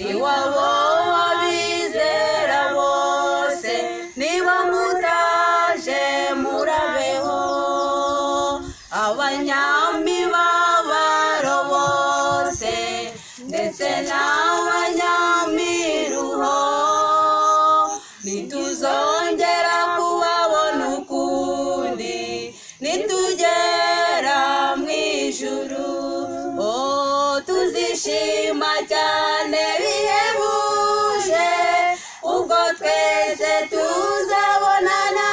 iwabo w'abizera bose niba mutaje murabeho abanyamibabaro bose ndetse n'abanyamiruho nituzongera kubabona ukundi nitugera mu ijuru oh tuzishima cyane bihebuje ubwo twese tuzabonana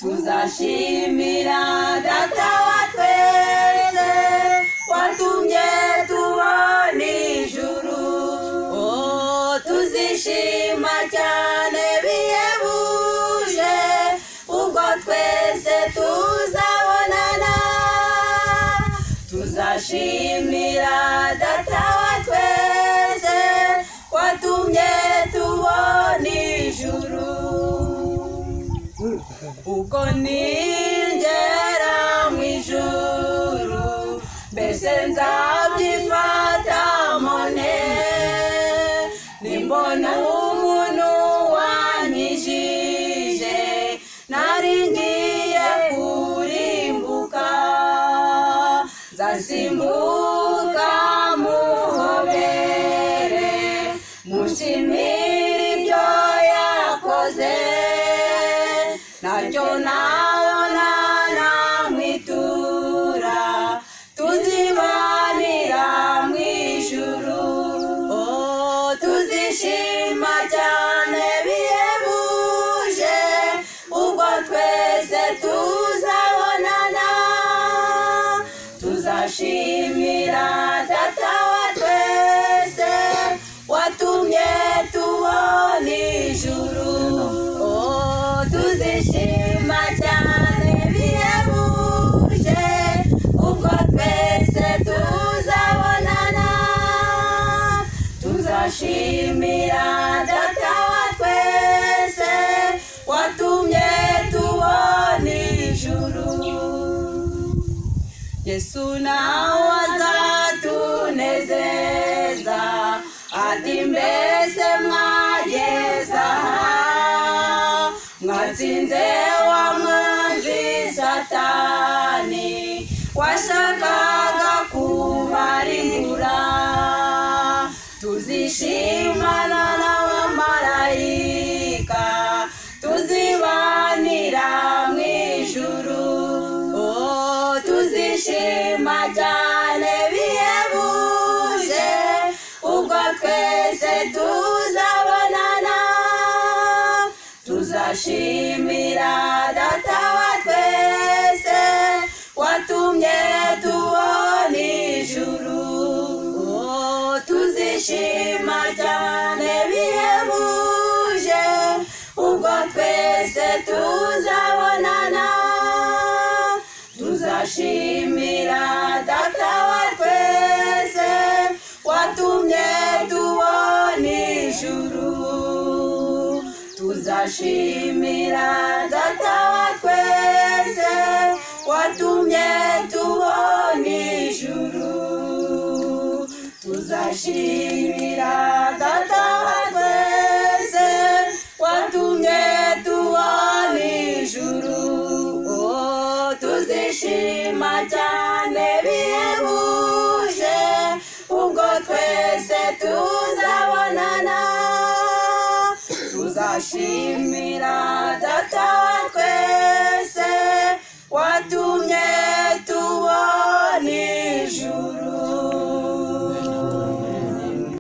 tuzashimira data wa twese watumye tubona ijuru oh tuzishima cyane bihebuje ubwo twese tuzabonana tuzashimira data wa twese watumye tubona ijuru ubwo ningera mu ijuru mbese nzabyifata mone nimbona umuntu wanyijije nari ngiye kurimbuka nzasimbuka muhobere mushimire ibyo yakoze nacyo nabona namwitura tuzibanira mu ijuru oh tuzishima cyane bihebuje ubwo twese tuzabonana tuzashimira data wa twese watumye tubona ijuru oh tuzishima cyane bihebuje ubwo twese tuzabonana tuzashimira data wa twese watumye tubona ijuru Yesu nawe azatunezeza ati mbese mwageza aha mwatsinze wa mwanzi satani washakaga kubarimbura tuzishimana n'abamarayika tuzibanira mu ijuru oh tuzishima cyane bihebuje ubwo twese tuzabonana tuzashimira data wa twese watumye tubona ijuru oh tuzishima cyane bihebuje ubwo twese tuzabonana tuzashimira data wa twese watumye tubona ijuru tuzashimira data wa twese watumye tubona ijuru tuzashimira data wa twese watumye tubona ijuru oh tuzishima cyane bihebuje ubwo twese tuzabonana tuzashimira data wa